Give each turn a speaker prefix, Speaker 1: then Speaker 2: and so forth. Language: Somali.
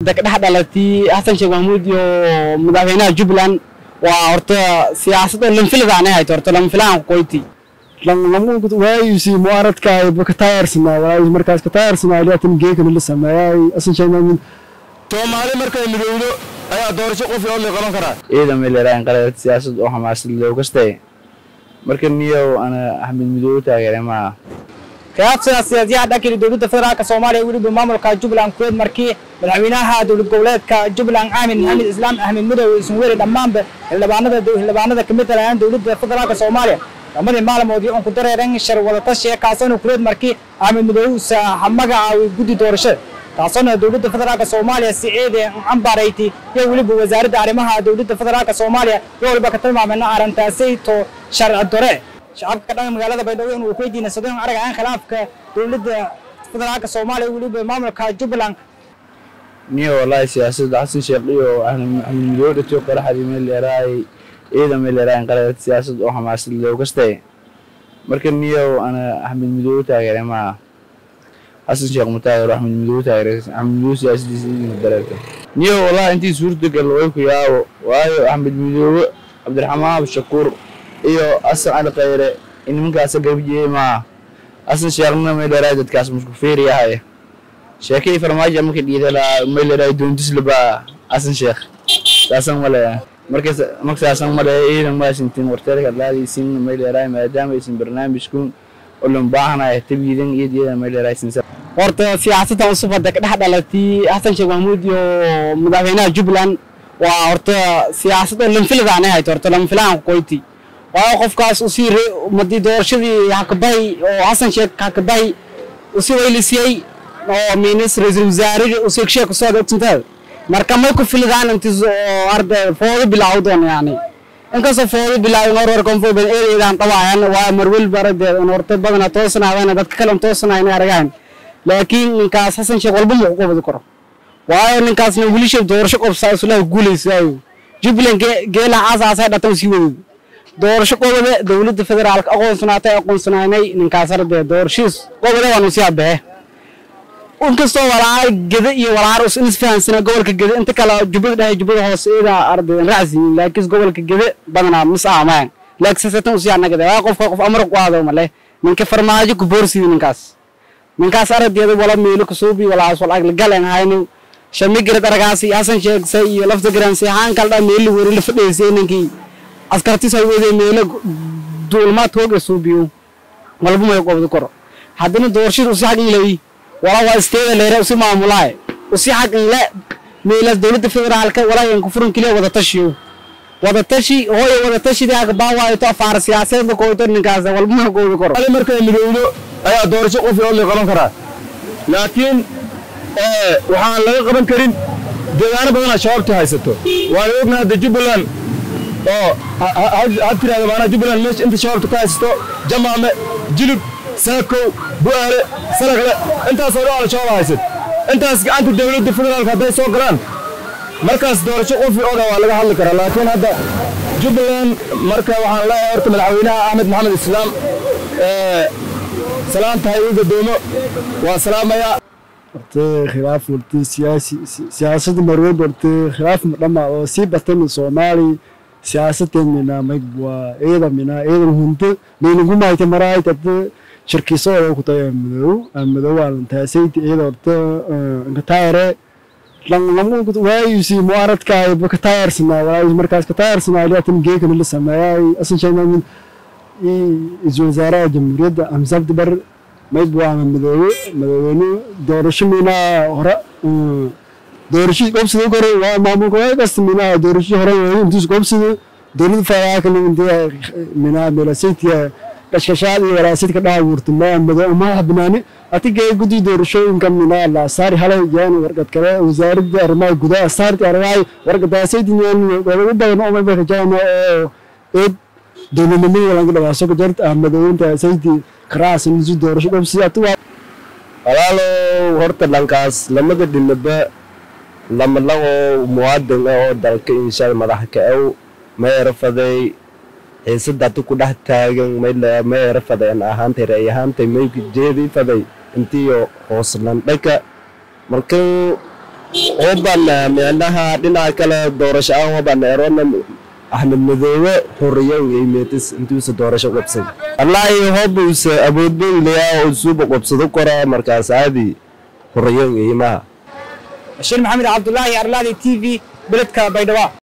Speaker 1: ka dhex dhalatay xasan sheekh maxamuud iyo madaxweynaha jubbaland waa horta siyaasadda lanfiladaan hayto horta lanfilaan qoyti
Speaker 2: lanlamuud waayisi muaradka ba ka taayarsana waayis markaas ka taayarsana liatan geekana la sameeyay asan sheekh maxamuud
Speaker 3: soomaali markay midowdo ayaa doorasho qof oo la qaban karaa
Speaker 4: ciidan may leedahay qalad siyaasad oo xamaasad loo kastay marka niyow ana axmed midoobe taageeray maaha
Speaker 5: khilaafsiga siyaasiyaha dhankii dowladda federaalka soomaaliya weliba maamulka jubbaland kuweed markii madaxweynaha dowlad goboleedka jubbaland aamin maxamed islaam axmed madow isun weli dhammaanba xildhibaanada xildhibaanada ka mid talayaan dowladda federaalka soomaaliya lamadii maalmoodii uun ku dareeran shir wadatashiga kaasona kuleed markii axmed madow magacaaway guddi doorashada taasona dowladda federaalka soomaaliya si ciide cambaarayti iyo weliba wasaaradda arrimaha dowladda federaalka soomaaliya iyo waliba ka tilmaameyna arrintaasayto sharci dore shacabka dhan magaalada baydhabo inuu ku weydiina sadon arag aan khilaafka dowladda federaalka soomaaliya weliba maamulka jubbaland
Speaker 4: niyo wallaahi siyaasadda xasan sheekh iyo axmed midoobe dhatiyo qaraxdii may leedahay ciidan may leedahay qalad siyaasad oo xamaasad loo kastay marka niyow ana axmed midoobe taageeray maaha xasan sheekh ma taageero axmed midoobe taageeray axmed midoobe siyaasadiisa idinka dareerta niyo wallaahi intii suurtagal way ku yaabo waayo axmed midoobe cabdiraxmaan abshakuur iyo asan cali khayre nimankaasa gabjiyey maaha asan sheekhna may leedahay dadkaas musku feeriyahay sheekadii farmaajo marka dhiida laa may leedahay doontislaba asan sheekh saasan male markas markasaasan male ciidan maasintin warteerka laadiisin may leedahay maadaama aysan barnaamijkun olan baahanahay tabiidan iyo diyadan may leedahay sinsa
Speaker 1: horta siyaasadda cusub hadda ka dhex dhalatay xasan sheekh maxamuud iyo madaxweynaha jubbaland waa horta siyaasadda lanfiladaan hayto horta lanfilaan qoyti waayo qofkaas usii madii doorashadii hakabahay oo xasan sheekh hakabahay usii weylisiyey oo minis ra-iisul wasaare usii sheekh soo ogtintaada marka may ku filidaan intii oo arda foodo bilaaw doon yani inkastoo foodo bilaaw hor hor konfo bad eedeedaan qabaayan waa marwil barade horta badana toosanaadana dadka kale toosanaayna aragaan laakiin ninkaas xasan sheekh walba ma ku qabadi karo waayo ninkaasna wilisha doorasho qobsaa isulaha guulaysaayo jubbaland geela aasaasay dhatan sii wadid doorasho qobade dowladda federaalka aqoonsanaatay aqoonsanaynay ninkaas ardee doorashiis qobade waanu sii abehe inkastoo walaar geda iyo walaar us isfahansana gobolka gede inta kale jubbada dhexe jubbada hoose ida arday raacsiin laakiin gobolka gede badanaa mis aamaan laakiin sasatan usii anagade waa qofka qof amar ku aado male ninka farmaajo ku boorsiidi ninkaas ninkaas aragdeeda wala meelo kusuubi walaas wal agla galen hayno shamigrad aragaasi hasan sheegsay iyo lafta garansi haan kaldha meelo wari la fadhiisay ninkii askartiis ay wadee meelo duulmaad hooga suubiyo walba may qobdi karo haddana doorashada usi xaq inleeyi wala waa isteeda leere usi maamulaay usi xaq inle meelaas dowladda federaalka walaa yan kufuran keliya wada tashiyo wada tashi hooyo wada tashidii ag baawaayo to afaar siyaasadeedka kooyto ninkaas walba may qobdi karo
Speaker 3: soomaali markay midowdo ayaa doorasho qof oo la qaban karaa laakiin waxaan laga qaban karin deegaano badanaa shabaabta haysato waan ognahay hadda jubbaland oo had tirahda maanaa jubbaland meesha inta shabaabta ka haysato jamaame jilib saakow bu'aale salakle intaasoo dhan ala shabaab haysat intaas gacanta dowladda federaalka hadday soo galaan markaas doorasho qofi oga waa laga hadli karaa laakiin hadda jubbaland marka waxaan leeyahay horta madaxweynaha axmed maxamed islaam salaanta ha igu gadoomo waa salaamayaa
Speaker 2: horta khilaaf horta siyaasi siyaasadda marweyb horta khilaaf dhama oo sii batay soomaali siyaasadeen mina mayg waa ciidan mina ciidan hunto maynagu maayta maraay tata shirkiso oo ku tayo madow madow waa taasayt ciidan horta inka taayare lamu waayisi muaradka ba ka taayarsana waayis markaas ka taayarsana liatan geekana la sameeyay asan sheekh maxamuud iyo wasaaraha jamhuuriyadda xamse abdi bar mayb waa madoobe madaxweyne doorasho miinaa hore doorashadii qobsida hore waa maamulka waa kasta miinaa doorashadii hore intiis qobsida dowladda federaalka intee miinaa meelasaytiya kashkashaad iyo waraasidka dhaha wuurta maa madoo madaxa banaani atigee guddi doorashooyinka miinaa la saari halay yaan warqad kale wasaaradda arrimaha gudaha saarti arrimaha warqadaasaydi yaan ugu badan oo mayba kajaana oo eed dowladnimada laga dhawaaso ka jarta ahmadooyinta saydi karaas nisu doorasho qobsi atuwa
Speaker 6: walaalow horta dhankaas lamada dhinaba lama lagoo muwaadin ah oo dalka inshaal madaxa ka aw mayara faday xiisada ati ku dhex taagan mayara faday an ahaantay ra'y ahaantay mayka jeedi faday intiyo hooslandhaka markan oban micnaha dhinaca kale doorasho aan oban erona axmed madoobe xuriyo imeetis intuusa doorasho qabsada wallaahi hobuusa awoodbon leyaa oo suuba qabsado kora markaas aadi xuriyo imaha
Speaker 5: bashiir maxamed cabdulaahi arlaadi t v beledka baydhabo